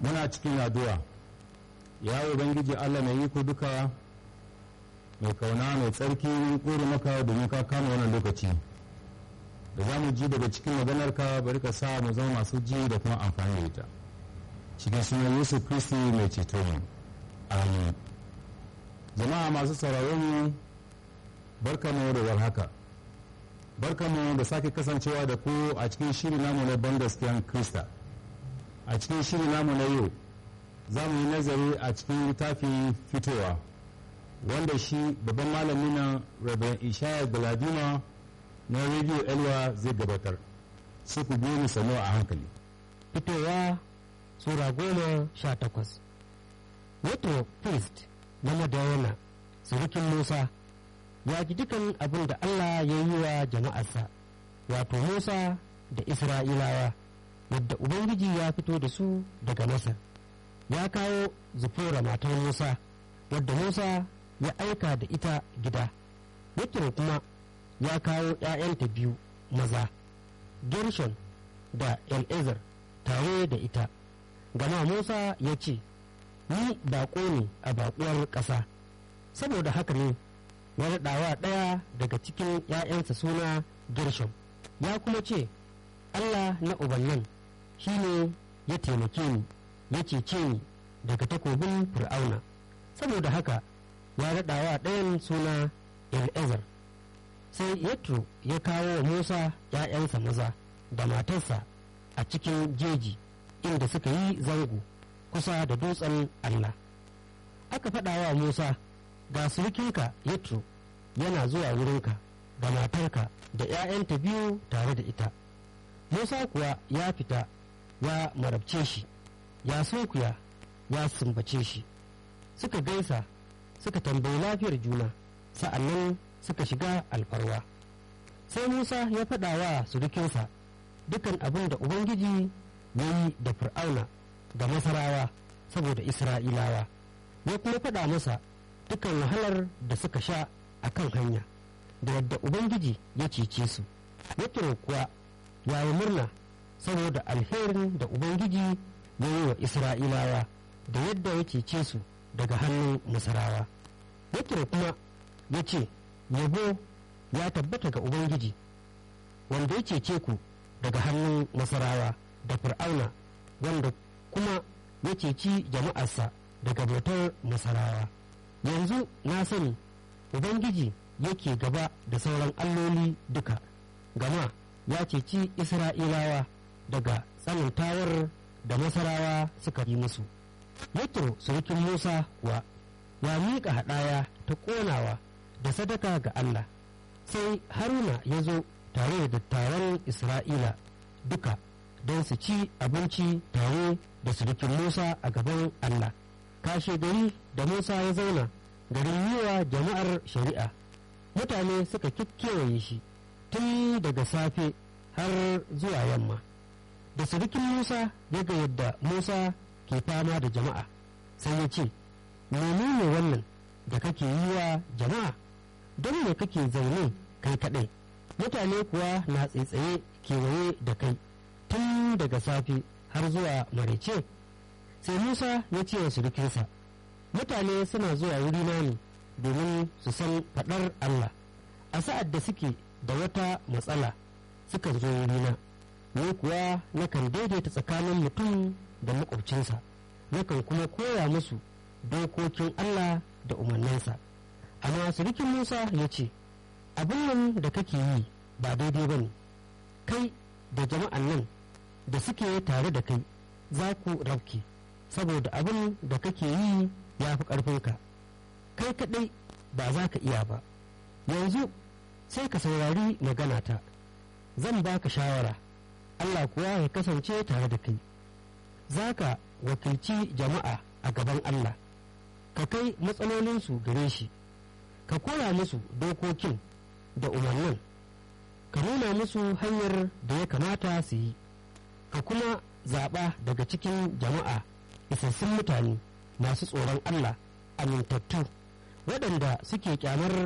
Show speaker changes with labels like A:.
A: muna cikin addu'a ya ubangiji allah mai iko duka mai kauna mai tsarki kore maka domin ka kama wannan lokaci da za mu ji daga cikin maganarka bari ka sa mu zama masu ji da kuma amfani da ita cikin sunan yesu kristi mai ceto mu amin jama'a masu sauraron mu barka mu da warhaka barka mu da sake kasancewa da ku a cikin shiri namu na ban gaskiyan krista a cikin shiri namu na yau za mu yi nazari a cikin littafin fitowa wanda shi babban malami na rabin ishaya galadima na rediyo elwa zai gabatar su ku biyu sanu a hankali
B: fitowa sura goma sha takwas wato priest na madayana surukin musa ya ji dukan abin da allah ya yi wa jama'arsa wato musa da isra'ilawa yadda ubangiji ya fito da su daga masar ya kawo zufura matar musa wadda musa ya aika da ita gida yatro kuma ya kawo ‘ya'yanta biyu maza gershon da el'ezer tare da ita gama musa ya ce ni baƙo ne a baƙuwar ƙasa saboda haka ne ya raɗawa ɗaya daga cikin ‘ya'yansa suna gershon ya kuma ce allah na ubannin shi ne ya taimake ni ya cece ni daga takobin fir'auna saboda haka ya raɗawa ɗayan suna el'ezer sai yatro ya kawo wa musa ‘ya'yansa maza da matarsa a cikin jeji inda suka yi zango kusa da dutsen allah aka faɗa wa musa ga surukinka yatro yana zuwa wurinka da matarka da ‘ya'yanta biyu tare da ita musa kuwa ya fita ya marabce shi ya sunkuya ya sumbace shi suka gaisa suka tambayi lafiyar juna sa'annan suka shiga alfarwa sai musa ya faɗa wa surukinsa dukan abin da ubangiji ya yi da fir'auna da masarawa saboda isra'ilawa ya kuma faɗa masa dukan wahalar da suka sha a kan hanya da yadda ubangiji ya cece su ya kuwa ya yi murna saboda alherin da ubangiji ya yi wa isra'ilawa da yadda ya cece su daga hannun masarawa yatro kuma ya ce yabo ya tabbata ga ubangiji wanda ya cece ku daga hannun masarawa da fir'auna wanda kuma ya ceci jama'arsa daga bautar masarawa yanzu na sani ubangiji yake gaba da sauran alloli duka gama ya ceci isra'ilawa daga tsanantawar da masarawa suka yi musu yatro surukin musa kuwa ya miƙa haɗaya ta ƙonawa da sadaka ga allah sai haruna ya zo tare da dattawan isra'ila duka don su ci abinci tare da surukin musa a gaban allah kashe gari da musa ya zauna garin yiwa jama'ar shari'a mutane suka kewaye shi tun daga safe har zuwa yamma da surukin musa ya ga yadda musa ke fama da jama'a sai ya ce menene wannan da kake yi wa jama'a don me kake zaune kai kaɗai mutane kuwa na tsaitsaye kewaye da kai tun daga safe har zuwa maraice sai musa ya ce wa surukinsa mutane suna zuwa wurina ne domin su san faɗar allah a sa'ad da suke da wata matsala suka zo wurina ni kuwa nakan daidaita tsakanin mutum da makwabcinsa nakan kuma koya musu dokokin allah da umarninsa amma surukin musa ya ce abin nan da kake yi ba daidai ba ne kai da jama'an nan da suke tare da kai za ku rafke saboda abin da kake yi ya fi ƙarfinka kai kaɗai ba za ka iya ba yanzu sai ka saurari maganata zan baka shawara allah kuwa ya kasance tare da kai za ka wakilci jama'a a gaban allah ka kai matsalolinsu gare shi ka koya musu dokokin da umarnin ka nuna musu hanyar da ya kamata su yi ka kuma zaɓa daga cikin jama'a isassun mutane masu tsoron Allah amintattu waɗanda suke kyamar